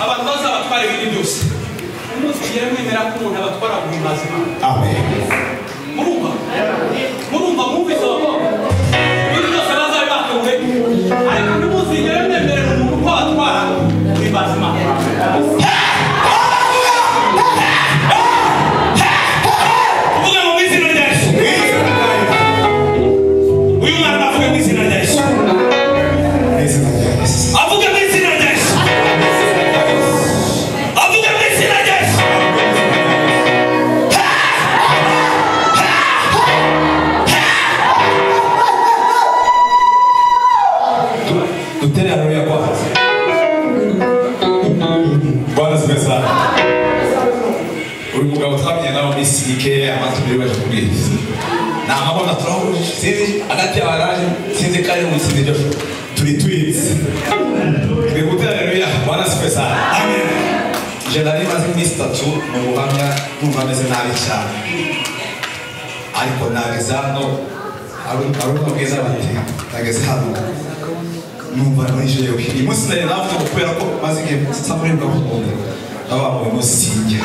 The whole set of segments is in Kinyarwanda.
abatoza abatwara ibindi byose muzi rero mwemera ko umuntu abatwara mu mazima Amen. murumva murumva mwumvise abakobwa ibintu byose bazari batunguye ariko ntimuzigere mwemerera umuntu ko abatwara mu mazima Uvuga ngo mu izina rya Yesu. Uyu mwana avuga mu izina rya Yesu. Izina rya Yesu. Avuga mu izina rya Yesu. Avuga mu izina rya Yesu. Tutere haleluya kwanza. Bwana asifiwe sana. Uyu mugabo twamenye nawe ni CK amatubiri baje kubwiriza. Ni amabona turahuje sinzi hagati ya baraje sinzi kare mu sinzi Joshua. Turi twizi. Nikutere haleluya Bwana asifiwe sana. Amen. Je nari maze iminsi itatu mu buhamya numva meze nabi cyane. Ariko nageze hano arumva bwiza bati nageze hano numva nijewe uyu munsi nari navuga ngo kubera ko maze igihe nsa muri mba kumunda baba mu munsi sinjya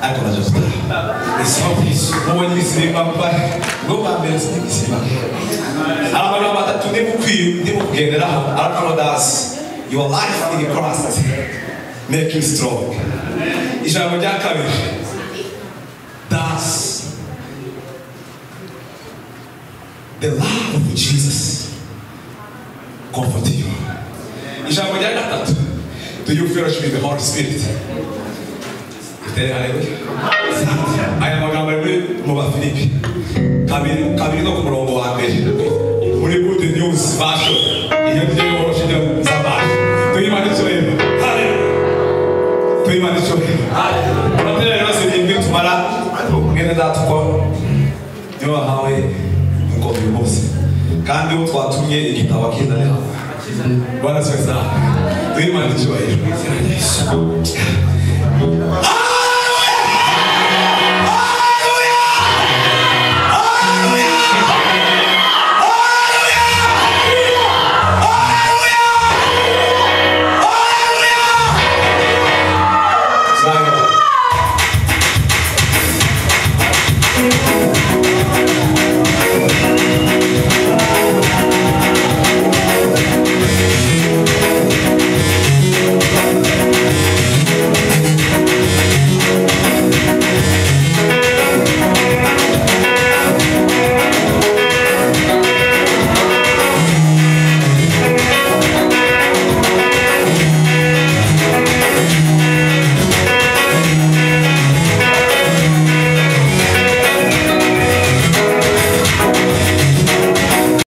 ariko naje gutaha isima ku isuku wowe n'ibizima mba ngo mbambere sinzi ibizima abantu batatu ndimo kwiyu ndimo kugenderaho arakano dasi your life in Christ make you strong ijambo rya kabiri dance the love of Jesus comfort you. Ijambo rya gatatu do you fellowship with the Holy Spirit? Utere haleluya. Aya magambo ari muri mu Bafilipi kabiri kabiri no ku murongo wa mbere muri good news version iyo tugiye guhosha ibyo nzabaye tuyimane tureba tuyimane tureba amatera rero si irindwi tumara mwene data uko niyo wahawe ingoma uyu munsi kandi uwo twatumye igitabo akizanira bwana siwe saha tuyimane icyubahiro